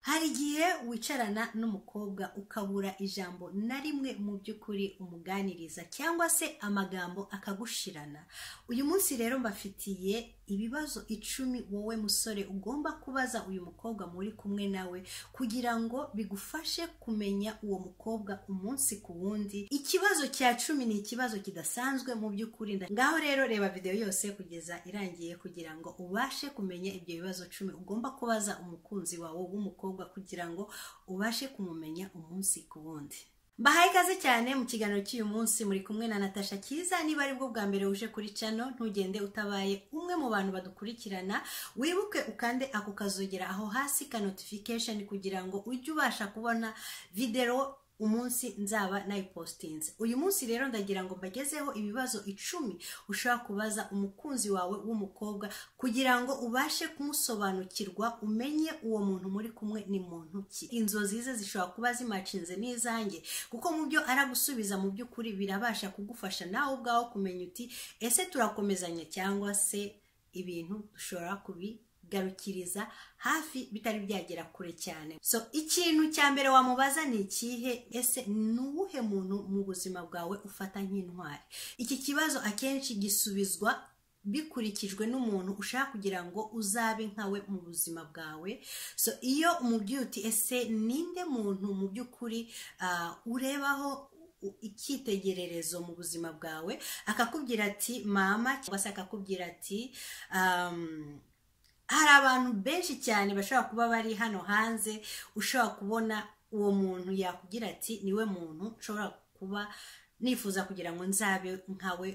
hari igihe wicarana n'umukobwa ukabura ijambo na rimwe mu by'ukuri umuganiriza cyangwa se amagambo akagushirana uyu munsi rero mbafitiye ibibazo icumi wowe musore ugomba kubaza uyu mukobwa muri kumwe nawe kugira ngo bigufashe kumenya uwo mukobwa umunsi ku wundi ikibazo cya cumi ni ikibazo kidasanzwe mu by'ukuri ngaho rero reba videwo yose kugeza irangiye kugira ngo ubashe kumenya ibyo bibazo cumi ugomba kubaza umukunzi wawe w'umukobwa kugira ngo ubashe kumumenya umunsi ku wundi Mbahaye ikaze cyane mu kiganiro cy'uyu munsi muri kumwe na Natasha Kiza niba ari bwo bwa mbere uje kuri cano ntugende utabaye umwe mu bantu badukurikirana wibuke ukande ako kazogera aho hasi ka notification kugira ngo ujye ubasha kubona video umunsi nzaba nayipositinze uyu munsi rero ndagira ngo mbagezeho ibibazo icumi ushobora kubaza umukunzi wawe w'umukobwa kugira ngo ubashe kumusobanukirwa umenye uwo muntu muri kumwe ni muntu ki inzozi ze zishobora kuba zimacinze n'izange kuko mu byo aragusubiza mu by'ukuri birabasha kugufasha nawe ubwawe kumenya uti ese turakomezanya cyangwa se ibintu dushobora kubi garukiriza hafi bitari byagera kure cyane so ikintu cya mbere wamubaza ni ikihe ese ni uwuhe muntu mu buzima bwawe ufata nk'intwari iki kibazo akenshi gisubizwa bikurikijwe n'umuntu ushaka kugira ngo uzabe nkawe mu buzima bwawe so iyo umubyeyi uti ese ninde muntu mu by'ukuri urebaho icyitegererezo mu buzima bwawe akakubwira ati mama cyangwa se akakubwira ati hari abantu benshi cyane bashobora kuba bari hano hanze ushobora kubona uwo muntu yakugira ati niwe muntu ushobora kuba nifuza kugira ngo nzabe nkawe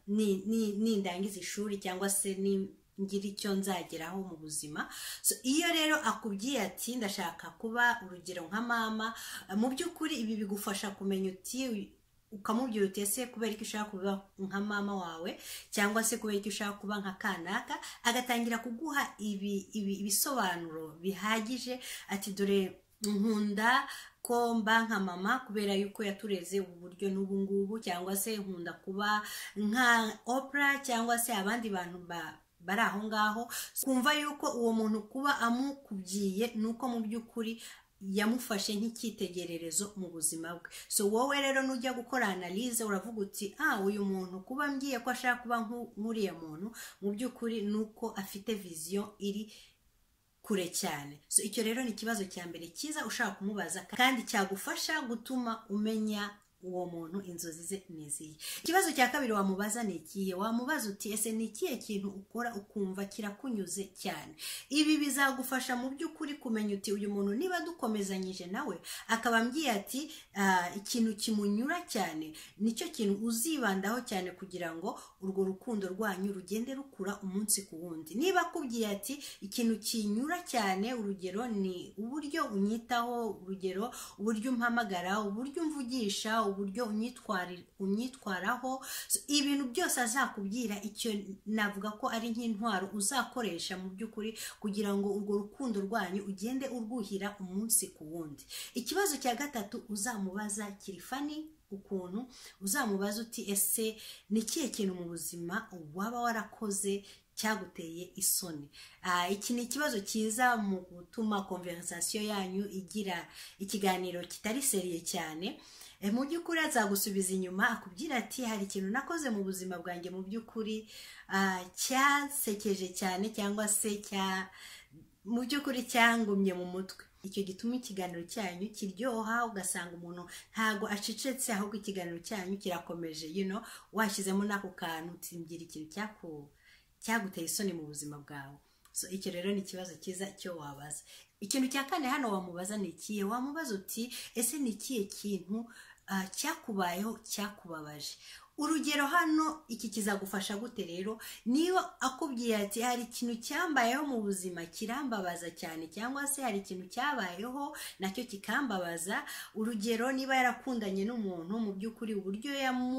nindangiza ishuri cyangwa se ngira icyo nzageraho mu buzima iyo rero akubwiye ati ndashaka kuba urugero nka mama mu by'ukuri ibi bigufasha kumenya uti ukamubwira uti ese kubera ko ushaka kuba nka mama wawe cyangwa se kubera ko ushaka kuba nka kanaka agatangira kuguha ibisobanuro bihagije ati dore nkunda ko mba nka mama kubera yuko yatureze ubu buryo n'ubu ngubu cyangwa se nkunda kuba nka opera cyangwa se abandi bantu ba bari aho ngaho kumva yuko uwo muntu kuba amukubyiye ni uko mu by'ukuri yamufashe nk'icyitegererezo mu buzima bwe so wowe rero nujya gukora analize uravuga uti ah uyu muntu kuba mbwiye ko ashaka kuba nk'uriya muntu mu by'ukuri ni uko afite viziyo iri kure cyane so icyo rero ni ikibazo cya mbere cyiza ushaka kumubaza kandi cyagufasha gutuma umenya uwo muntu inzozi ze ni izihe ikibazo cya kabiri wamubaza ni ikihe wamubaza uti ese ni ikihe kintu ukora ukumva kirakunyuze cyane ibi bizagufasha mu by'ukuri kumenya uti uyu muntu niba dukomezanyije nawe akaba ambwiye ati ikintu kimunyura cyane nicyo kintu uzibandaho cyane kugira ngo urwo rukundo rwanyu rugende rukura umunsi ku wundi niba akubwiye ati ikintu kinyura cyane urugero ni uburyo unyitaho urugero uburyo umpamagara uburyo umvugisha uburyo unyitwaraho ibintu byose azakubwira icyo navuga ko ari nk'intwaro uzakoresha mu by'ukuri kugira ngo urwo rukundo rwanyu ugende urwuhira umunsi ku wundi ikibazo cya gatatu uzamubaza kiri fani ukuntu uzamubaza uti ese ni ikihe kintu mu buzima waba warakoze cyaguteye isoni iki ni ikibazo cyiza mu gutuma konverisasiyo yanyu igira ikiganiro kitari seriye cyane mu by'ukuri azagusubiza inyuma akubwira ati hari ikintu nakoze mu buzima bwanjye mu by'ukuri cyasekeje cyane cyangwa se cya mu by'ukuri cyangumye mu mutwe icyo gituma ikiganiro cyanyu kiryoha ugasanga umuntu ntago acecetse ahubwo ikiganiro cyanyu kirakomeje yino washyizemo n'ako kantu utingira ikintu cyaguteye isoni mu buzima bwawe icyo rero ni ikibazo cyiza cyo wabaza ikintu cya kane hano wamubaza ni ikihe wamubaza uti ese ni ikihe kintu cyakubayeho cyakubabaje urugero hano iki kizagufasha gute rero niba akubwiye ati hari ikintu cyambayeho mu buzima kirambabaza cyane cyangwa se hari ikintu cyabayeho nacyo kikambabaza urugero niba yarakundanye n'umuntu mu by'ukuri uburyo yamu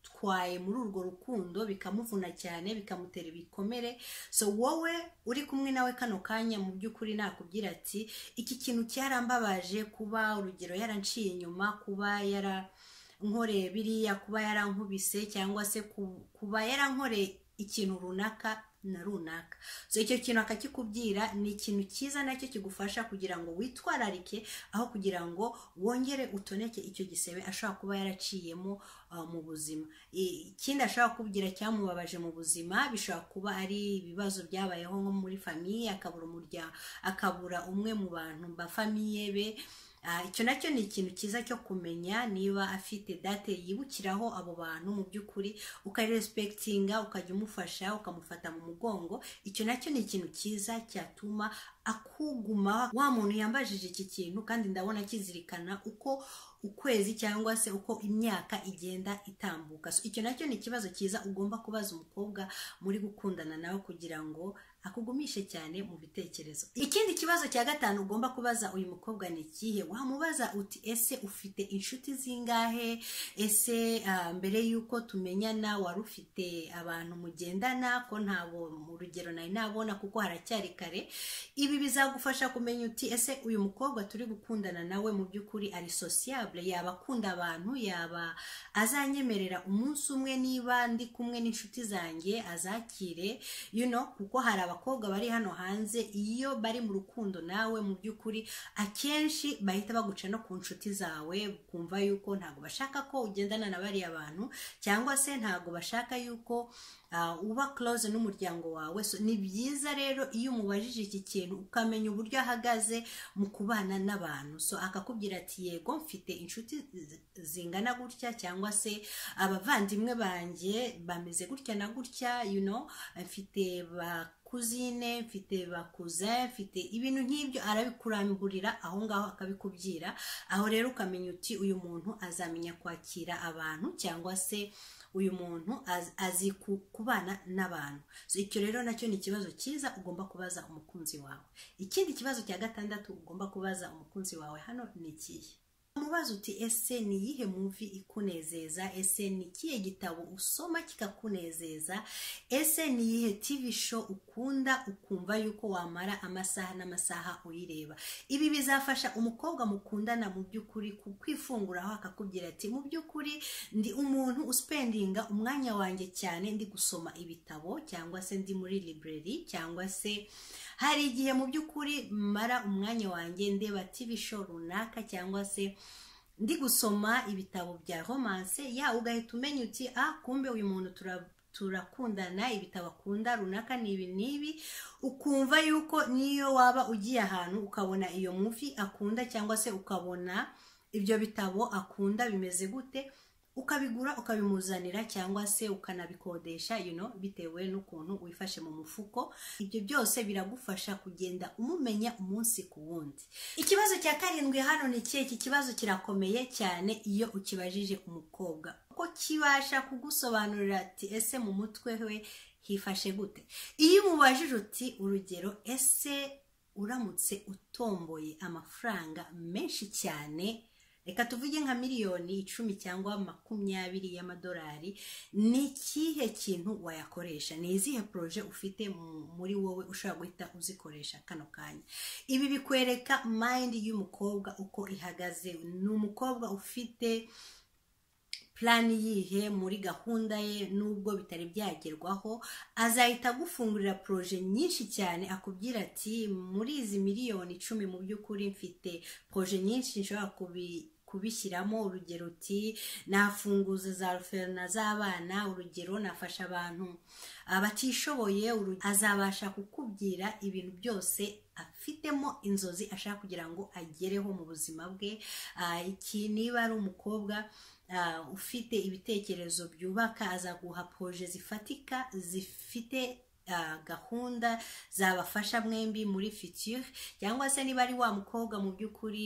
bitwaye muri urwo rukundo bikamuvuna cyane bikamutera ibikomere so wowe uri kumwe nawe kano kanya mu by'ukuri nakubwira ati iki kintu cyarambabaje kuba urugero yaranciye inyuma kuba yara nkoreye biriya kuba yarankubise cyangwa se kuba yarankoreye ikintu runaka na runaka so icyo kintu akakikubwira ni ikintu cyiza nacyo kigufasha kugira ngo witwararike aho kugira ngo wongere utoneke icyo gisebe ashobora kuba yaraciyemo mu buzima ikindi ashobora kubwira cyamubabaje mu buzima bishobora kuba ari ibibazo byabayeho nko muri famiye akabura umuryango akabura umwe mu bantu ba famiye be icyo nacyo ni ikintu cyiza cyo kumenya niba afite date yibukiraho abo bantu mu by'ukuri ukaresipekitinga ukajya umufasha ukamufata mu mugongo icyo nacyo ni ikintu cyiza cyatuma akuguma wa muntu yambajije iki kintu kandi ndabona akizirikana uko ukwezi cyangwa se uko imyaka igenda itambuka icyo nacyo ni ikibazo cyiza ugomba kubaza umukobwa muri gukundana nawe kugira ngo akugumishe cyane mu bitekerezo ikindi kibazo cya gatanu ugomba kubaza uyu mukobwa ni ikihe wamubaza uti ese ufite inshuti zingahe ese mbere y'uko tumenyana wari ufite abantu mugendana ko ntabo mu rugero nari nabona kuko haracyari kare ibi bizagufasha kumenya uti ese uyu mukobwa turi gukundana nawe mu by'ukuri ari sosiyabure yaba akunda abantu yaba azanyemerera umunsi umwe niba ndi kumwe n'inshuti zanjye azakire you know kuko hari abakobwa bari hano hanze iyo bari mu rukundo nawe mu by'ukuri akenshi bahita baguca no ku nshuti zawe kumva yuko ntabwo bashaka ko ugendana na bariya bantu cyangwa se ntabwo bashaka yuko uba close n'umuryango wawe ni byiza rero iyo umubajije iki kintu ukamenya uburyo ahagaze mu kubana n'abantu so akakubwira ati yego mfite inshuti zingana gutya cyangwa se abavandimwe banjye bameze gutya na gutya you know mfite ba kuzine mfite bakuze mfite ibintu nk'ibyo arabikurangurira aho ngaho akabikubwira aho rero ukamenya uti uyu muntu azamenya kwakira abantu cyangwa se uyu muntu azi kubana n'abantu icyo rero nacyo ni ikibazo cyiza ugomba kubaza umukunzi wawe ikindi kibazo cya gatandatu ugomba kubaza umukunzi wawe hano ni ikihe mubaza uti ese ni iyihe muvi ikunezeza ese ni ikihe gitabo usoma kikakunezeza ese ni iyihe tivi sho ukunda ukumva yuko wamara amasaha n'amasaha uyireba ibi bizafasha umukobwa mukundana mu by'ukuri kwifunguraho akakubwira ati mu by'ukuri ndi umuntu usipendinga umwanya wanjye cyane ndi gusoma ibitabo cyangwa se ndi muri library cyangwa se hari igihe mu by'ukuri mara umwanya wanjye ndeba tivi sho runaka cyangwa se ndi gusoma ibitabo bya romanse ya ugahita umenya uti ah kumbe uyu muntu turakundana ibitabo akunda runaka ni ibi n'ibi ukumva yuko niyo waba ugiye ahantu ukabona iyo muvi akunda cyangwa se ukabona ibyo bitabo akunda bimeze gute ukabigura ukabimuzanira cyangwa se ukanabikodesha you know, bitewe n'ukuntu wifashe mu mufuko ibyo byose biragufasha kugenda umumenya umunsi ku wundi ikibazo cya karindwi hano ni ikihe iki kibazo kirakomeye cyane iyo ukibajije umukobwa kuko kibasha kugusobanurira ati ese mu mutwe we hifashe gute iyo umubajije uti urugero ese uramutse utomboye amafaranga menshi cyane reka tuvuge nka miliyoni icumi cyangwa makumyabiri y'amadolari ni ikihe kintu wayakoresha ni izihe poroje ufite muri wowe ushobora guhita uzikoresha kano kanya ibi bikwereka mayindi y'umukobwa uko ihagaze ni umukobwa ufite purani yihe muri gahunda ye n'ubwo bitari byagerwaho azahita agufungurira poroje nyinshi cyane akubwira ati muri izi miliyoni icumi mu by'ukuri mfite poroje nyinshi nshobora kubi kubishyiramo urugero uti nafunguza za ruferina z'abana urugero nafasha abantu abatishoboye azabasha kukubwira ibintu byose afitemo inzozi ashaka kugira ngo agereho mu buzima bwe iki niba ari umukobwa ufite ibitekerezo byubaka azaguha poroje zifatika zifite gahunda zabafasha mwembi muri fitire cyangwa se niba ari wa mukobwa mu by'ukuri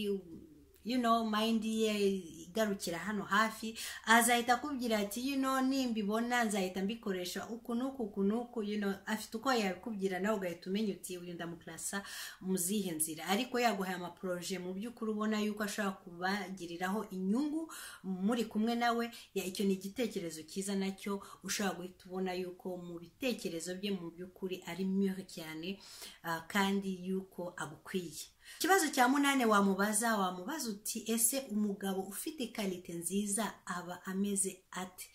you know mayindi ye igarukira hano hafi azahita akubwira ati you know nimbibona nzahita mbikoresha uku n'uku uku n'uku you know afite uko yabikubwira nawe ugahita umenya uti uyu ndamukurasa mu zihe nzira ariko yaguhaye amaporoje mu by'ukuri ubona yuko ashobora kubagiriraho inyungu muri kumwe nawe icyo ni igitekerezo cyiza nacyo ushobora guhita ubona yuko mu bitekerezo bye mu by'ukuri ari mure cyane kandi yuko agukwiye ikibazo cya munani wamubaza wamubaza uti ese umugabo ufite karite nziza aba ameze ate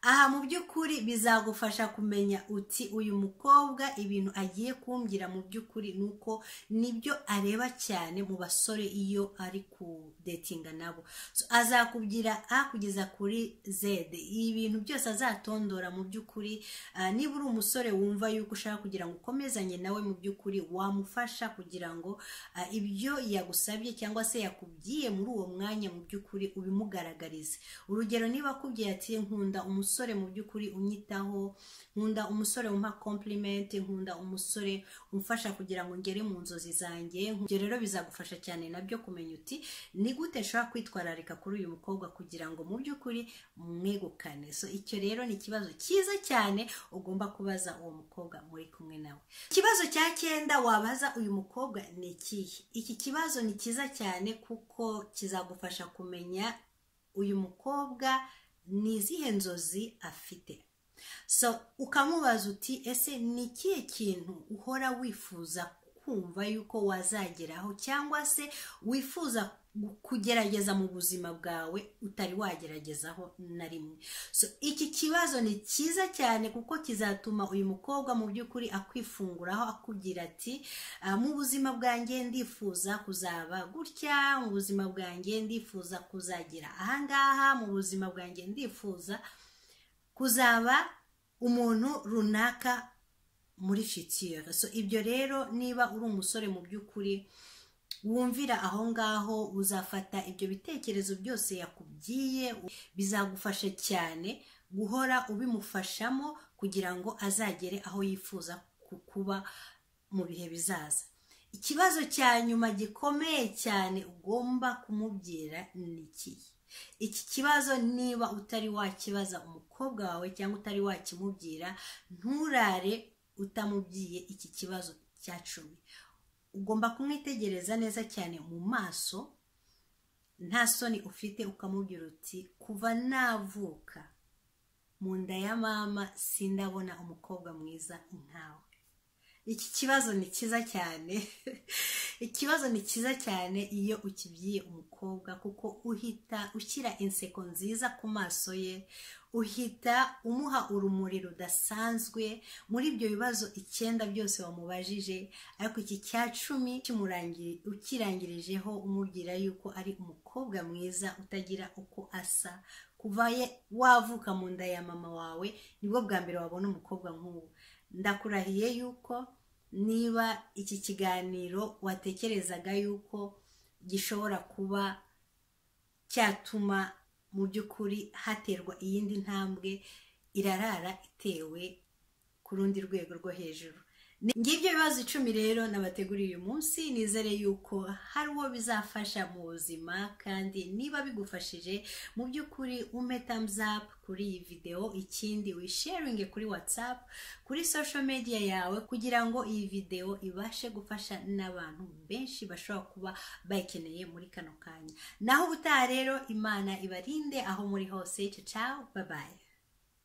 aha mu by'ukuri bizagufasha kumenya uti uyu mukobwa ibintu agiye kumbwira mu by'ukuri ni uko nibyo areba cyane mu basore iyo ari kudetinga nabo azakubwira a kugeza kuri zede ibintu byose azatondora mu by'ukuri niba uri umusore wumva yuko ushaka kugira ngo ukomezanye nawe mu by'ukuri wamufasha kugira ngo ibyo yagusabye cyangwa se yakubwiye muri uwo mwanya mu by'ukuri ubimugaragarize urugero niba akubwiye ati nkunda umusore umusore mu by'ukuri unyitaho nkunda umusore umpa kompurimenti nkunda umusore umfasha kugira ngo ngere mu nzozi zanjye ibyo rero bizagufasha cyane nabyo kumenya uti ni gute nshobora kwitwararika kuri uyu mukobwa kugira ngo mu by'ukuri mwegukane so icyo rero ni ikibazo cyiza cyane ugomba kubaza uwo mukobwa muri kumwe nawe ikibazo cya cyenda wabaza uyu mukobwa ni ikihe iki kibazo ni cyiza cyane kuko kizagufasha kumenya uyu mukobwa ni izihe nzozi afite so ukamubaza uti ese ni ikihe kintu uhora wifuza kumva yuko wazageraho cyangwa se wifuza kugerageza mu buzima bwawe utari wagerageza na rimwe so iki kibazo ni cyiza cyane kuko kizatuma uyu mukobwa mu by'ukuri akwifunguraho akubwira ati mu buzima bwanjye ndifuza kuzaba gutya mu buzima bwanjye ndifuza kuzagira ahangaha mu buzima bwanjye ndifuza kuzaba umuntu runaka muri fitire so ibyo rero niba uri umusore mu by'ukuri wumvira aho ngaho uzafata ibyo bitekerezo byose yakubwiye bizagufasha cyane guhora ubimufashamo kugira ngo azagere aho yifuza kuba mu bihe bizaza ikibazo cya nyuma gikomeye cyane ugomba kumubwira ni ikihe iki kibazo niba utari wakibaza umukobwa wawe cyangwa utari wakimubwira nturare utamubwiye iki kibazo cya cumi ugomba kumwitegereza neza cyane mu maso nta soni ufite ukamubwira uti kuva navuka mu nda ya mama sindabona umukobwa mwiza nkawe iki kibazo ni cyiza cyane ikibazo ni cyiza cyane iyo ukibyiye umukobwa kuko uhita ushyira inseko nziza ku maso ye uhita umuha urumuri rudasanzwe muri ibyo bibazo icyenda byose wamubajije ariko iki cya cumi ukirangirijeho umubwira yuko ari umukobwa mwiza utagira uko asa kuva wavuka mu nda ya mama wawe nibwo bwa mbere wabona umukobwa nk'uwo ndakurahiye yuko niba iki kiganiro watekerezaga yuko gishobora kuba cyatuma mu by'ukuri haterwa iyindi ntambwe irarara itewe ku rundi rwego rwo hejuru ngibyo ibibazo icumi rero nabateguriye uyu munsi nizere yuko hari uwo bizafasha mu buzima kandi niba bigufashije mu by'ukuri ume thumbs up kuri iyi videwo ikindi wisharinge kuri whatsapp kuri social media yawe kugira ngo iyi videwo ibashe gufasha n'abantu benshi bashobora kuba bayikeneye muri kano kanya naho ubutaha rero imana ibarinde aho muri hose ciao babaye